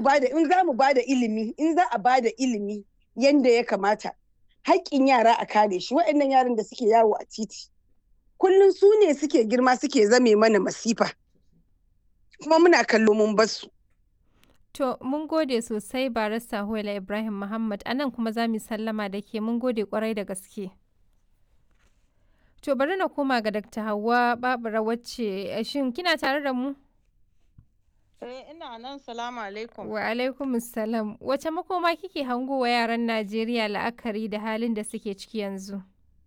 bada in za mu bada ilimi in za a bada ilimi yanda ya kamata haƙƙin yara a kare shi waɗannan yaran da suke yawo a titi kullum su ne suke girma suke zame mana masifa kuma muna kallo mun basu To, mun gode sosai barista Huwaila Ibrahim Muhammad, a nan kuma za mu sallama da ke mun gode kwarai da gaske. To, bari na koma ga Dr. Hauwa Babura wacce shin kina tare da mu? Eh, ina nan salamu alaikum. Wa alaikum salam. Wace makoma kike hango wa yaran Najeriya la'akari da halin da suke ciki yanzu?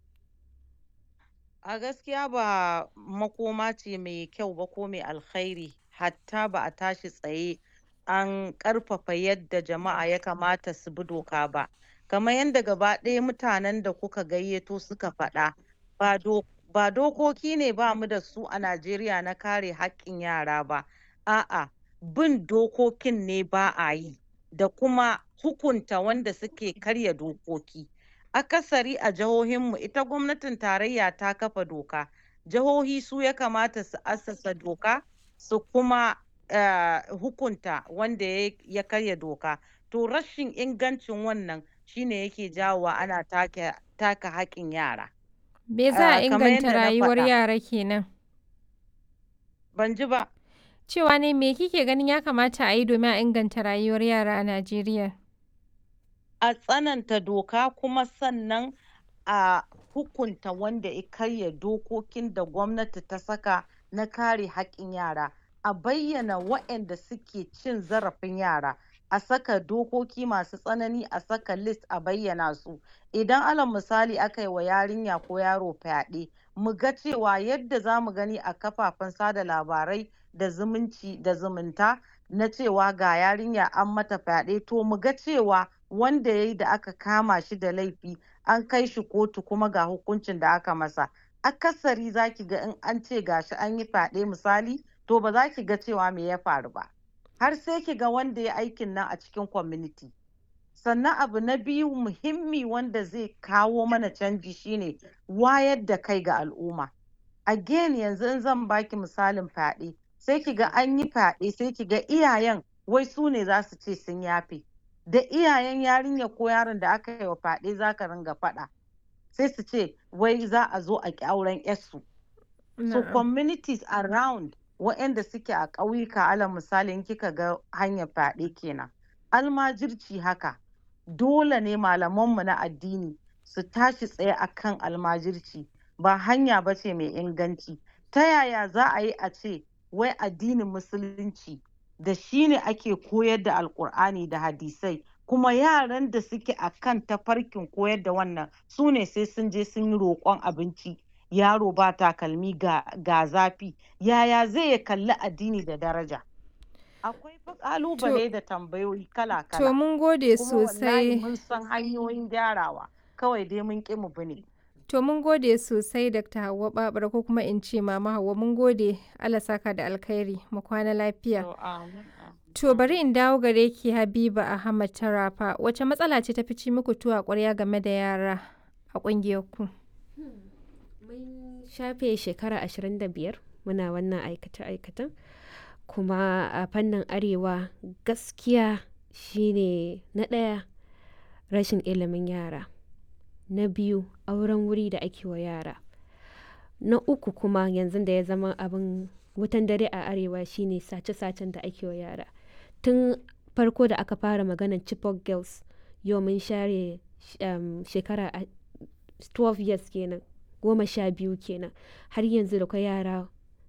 A gaskiya ba makoma ce mai kyau ba ko mai alkhairi, hatta ba a tashi tsaye an ƙarfafa yadda jama'a ya kamata su bi doka ba. Kamar yadda gaba ɗaya mutanen da kuka gayyato suka faɗa, ba do ba dokoki ne ba mu da su a Najeriya na kare haƙƙin yara ba, a'a bin dokokin ne ba a yi, da kuma hukunta wanda suke karya dokoki. Akasari a jihohinmu ita gwamnatin tarayya ta kafa doka, jihohi su ya kamata su assasa doka su kuma uh, hukunta wanda ya karya doka. To rashin ingancin wannan shine yake jawowa ana take taka haƙƙin yara. Me za a Ah, kamar inganta yadda na rayuwar faɗa. yara kenan? Ban ji ba. Cewa ne me kike ganin ya kamata a yi domin a inganta rayuwar yara a Najeriya? a tsananta doka kuma sannan a hukunta wanda ya karya dokokin da gwamnati ta saka na kare haƙƙin yara a bayyana waɗanda suke cin zarafin yara a saka dokoki masu tsanani a saka list a bayyana su idan alal misali aka yi wa yarinya ko yaro fyaɗe mu ga cewa yadda za mu gani a kafafen sada labarai da zumunci da zumunta na cewa ga yarinya an mata fyaɗe to mu ga cewa wanda ya yi da aka kama shi da laifi an kai shi kotu kuma ga hukuncin da aka masa akasari za ki ga in an ce gashi an yi fyaɗe misali to ba za ki ga cewa me ya faru ba har sai ki ga wanda ya aikin nan a cikin community sannan abu na biyu muhimmi wanda zai kawo mana canji shine wayar da kai ga al'umma again yanzu in zan baki misalin fyaɗe sai ki ga an yi fyaɗe sai ki ga iyayen wai su ne za su ce sun yafe da iyayen yarinya ko yaron da aka yi wa fyaɗe za ka ringa faɗa sai su ce wai za a zo a ƙi auren yarsu so Na'am. communities around waɗanda suke a ƙauyuka alal misali in kika ga hanyar fyaɗe kenan almajirci haka dole ne malamanmu na addini su tashi tsaye akan almajirci ba hanya ba ce mai inganci ta yaya za a yi a ce wai addinin musulunci da shi ne ake koyar da alkur'ani da hadisai kuma yaran da suke a kan tafarkin koyar da wannan su ne sai sun je sun yi roƙon abinci yaro ba takalmi ga, ga zafi yaya zai ya kalli addini da daraja akwai fa ƙalubale da tambayoyi To kala-kala mun gode kuma wallahi sosai. mun san hanyoyin gyarawa kawai dai mun ƙi mu bi ne To mun gode sosai Dr. Hauwa Babura ko kuma in ce Mama Hauwa mun gode Allah saka da alkhairi mu kwana lafiya. To, amin, amin, To bari amin. in dawo gare ki Habiba Ahmad Tarafa wace matsala ce ta fi ci muku tuwa ƙwarya game da yara a ƙungiyar ku? Mun shafe shekara 25 muna wannan aikace-aikacen kuma a fannin arewa gaskiya shine na ɗaya rashin ilimin yara na biyu auren wuri da ake wa yara na uku kuma yanzu da ya zama abin wutan dare a arewa shine sace-sacen da ake wa yara tun farko da aka fara maganar chipok girls yau mun share um, shekara a- 12 years kenan goma sha biyu kenan har yanzu da kwai yara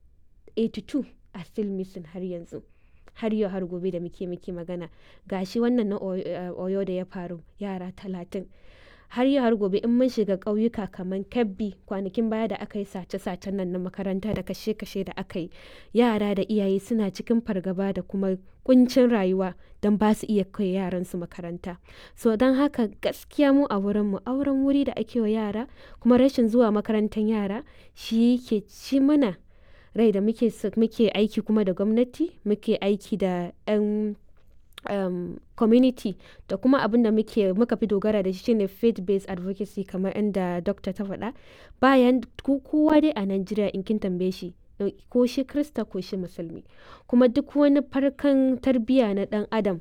82 a still missing har yanzu har yau har gobe da muke muke magana gashi wannan na Oyo- eh, oyo da ya faru yara talatin har yau har gobe in mun shiga ƙauyuka kamar kebbi kwanakin baya da aka yi sace-sacen nan na makaranta da kashe-kashe da aka yi yara da iyaye suna cikin fargaba da kuma kuncin rayuwa don ba su iya kai yaransu makaranta so don haka gaskiya mu a wurinmu auren wuri da ake wa yara kuma rashin zuwa makarantar yara shi ke ci mana rai da muke s- muke aiki kuma da gwamnati muke aiki da 'yan um, community da kuma abin da muke muka fi dogara da shi shine faith based advocacy kamar inda dokta ta faɗa bayan ko- kowa dai a Najeriya in kin tambaye shi eh, ko shi krista ko shi musulmi kuma duk wani farkan tarbiyya na ɗan adam